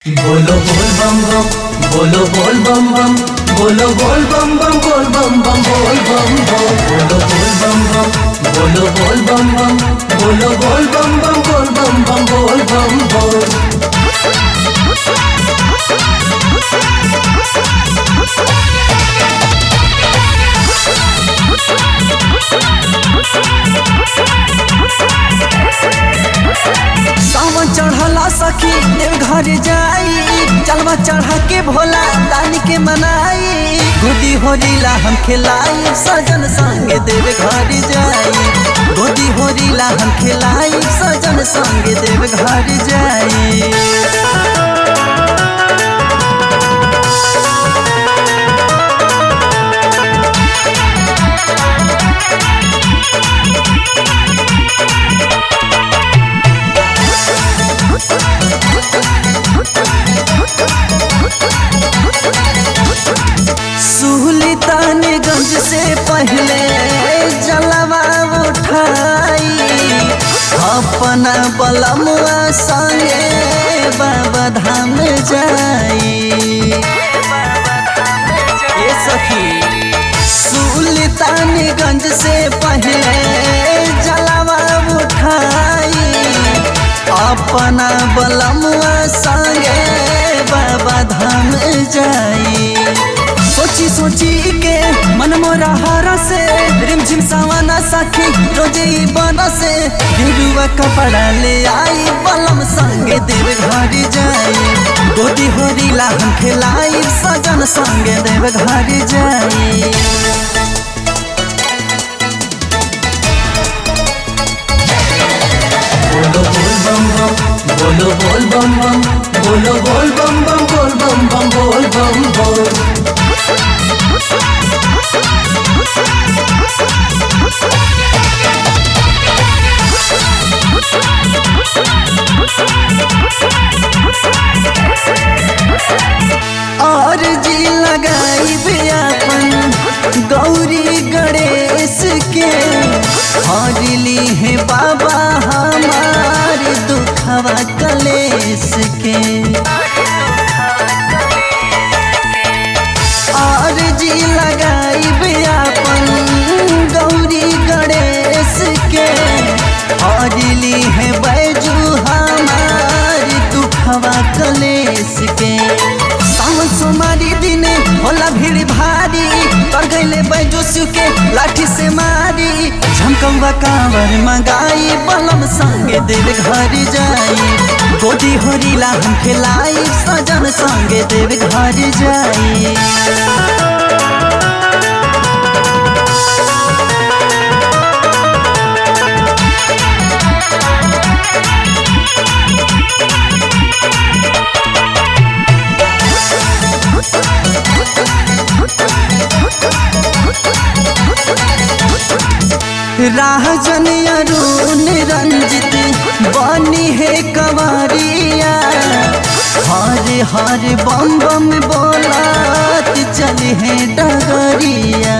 बोलो बोल बम बम बोलो बोल बम बम बोलो बोल बम बम बोल बम बम बोल बम बम बोलो बोल बम बम बोलो बोल बम बम बोलो बोल बम बम बोल बम बम बोल बम बम सावन चढ़ला सखी देव घर जाई चलवा चढ़ा के भोला दानी के मनाई गोदी होरीला हम खिलाई सजन संग देव घर जाई गोदी होरीला हम खिलाई सजन संग देव घर जाई सुल्तानगंज से पहले जलवा उठाई अपना बलमुआ संगे बाबा धाम जाई ए सखी सुल्तानगंज से पहले जलवा उठाई अपना बलमुआ संगे बाबा धाम जाई सोची सोची के मन मोरा हारा से रिमझिम सावाना साखी रोजे ही बना से गिरुआ कपड़ा ले आई बलम संगे देव घर जाई गोदी होरीला हम खिलाई सजन संगे देव घर जाई बोलो बोल बम बम बोलो बोल बम बम बोलो बोल बम बम बोल बम बम बोल बम बोल और जी लगाई अपन गौरी गणेश के हरली है बाबा हमार दुखवा कलेश के और जी लगाई अपन गौरी गणेश के हरली है बैजू हमार दुखवा कलेश के सावन सोमारी दिने होला भीड़ भारी कर गईले बैजू के लाठी से मारी झमकौवा कांवर मंगाई बलम संगे देव घर जाई गोदी होरीला हम खिलाई सजन संगे देव घर जाई राजन अरुण रंजित बनी है कवरिया हर हर बम बम बोलात चले है डगरिया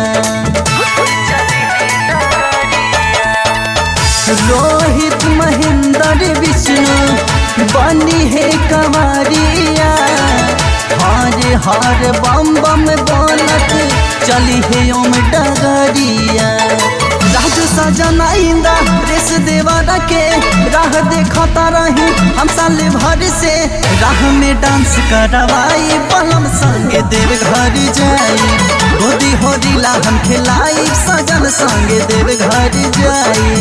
रोहित महेंद्र विष्णु बनी है कवरिया हर हर बम बम बोलत चली है ओम डगरिया राजू सजना इंदा रेस देवारा के राह देखता रही हम साल भर से राह में डांस करवाई बलम संगे देव घर जाई गोदी होरीला हम खिलाई सजन संगे देव घर जाई